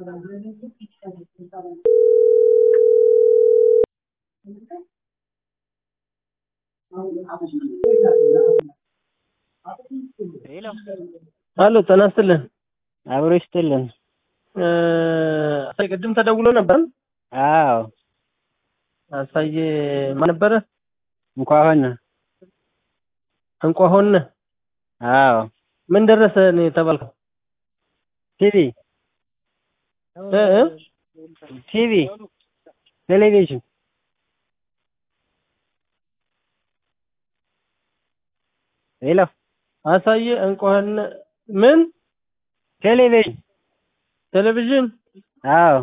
አሎ ጤና ይስጥልን። አብሮ ይስጥልን። አሳይ ቅድም ተደውሎ ነበር። አዎ አሳየ ማን ነበረ? እንኳን ሆነ። እንኳ ሆነ። አዎ ምን ደረሰ ነው የተባልከው? ቲቪ እ እ ቲቪ ቴሌቪዥን ሄሎ አሳየ እንኳ ሆነ ምን ቴሌቪዥን ቴሌቪዥን አዎ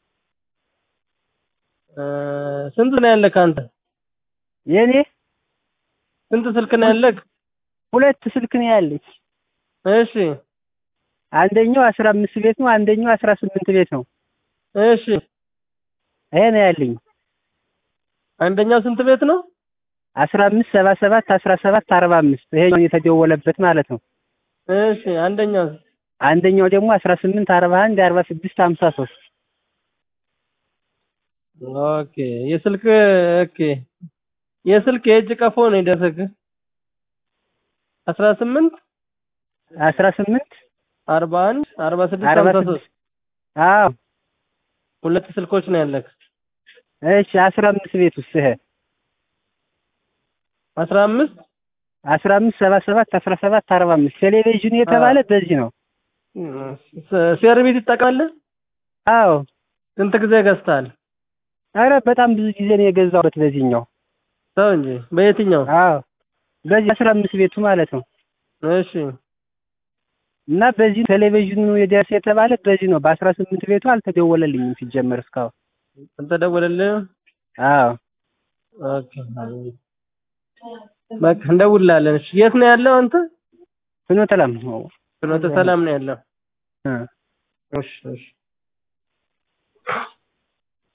እ ስንት ነው ያለህ አንተ? የኔ ስንት ስልክ ነው ያለህ? ሁለት ስልክ ነው ያለኝ። እሺ አንደኛው አስራ አምስት ቤት ነው፣ አንደኛው አስራ ስምንት ቤት ነው። እሺ ይሄ ነው ያለኝ። አንደኛው ስንት ቤት ነው? አስራ አምስት ሰባ ሰባት አስራ ሰባት አርባ አምስት ይሄኛው የተደወለበት ማለት ነው። እሺ አንደኛው አንደኛው ደግሞ አስራ ስምንት አርባ አንድ አርባ ስድስት ሀምሳ ሶስት ኦኬ የስልክ ኦኬ የስልክ የእጅ ቀፎ ነው የደረሰህ? አስራ ስምንት አስራ ስምንት አርባ አንድ አርባ ስድስት አርባ ሀምሳ ስድስት ሶስት አዎ ሁለት ስልኮች ነው ያለህ። እሺ አስራ አምስት ቤት ውስጥ ይሄ አስራ አምስት አስራ አምስት ሰባ ሰባት አስራ ሰባት አርባ አምስት ቴሌቪዥን የተባለ በዚህ ነው። ሴርቪስ ይጠቀማለህ? አዎ ስንት ጊዜ ገዝተሃል? አረ በጣም ብዙ ጊዜ ነው የገዛሁት በዚህኛው። ተው እንጂ በየትኛው? አዎ በዚህ አስራ አምስት ቤቱ ማለት ነው። እሺ እና በዚህ ቴሌቪዥኑ የደረሰ የተባለ በዚህ ነው። በአስራ ስምንት ቤቱ አልተደወለልኝም ሲጀመር እስካሁን። አልተደወለልህም? አዎ ኦኬ በቃ እንደውልልሃለን። እሺ የት ነው ያለው አንተ? ፍኖተ ሰላም ነው። ፍኖተ ሰላም ነው ያለው። እ እሺ እሺ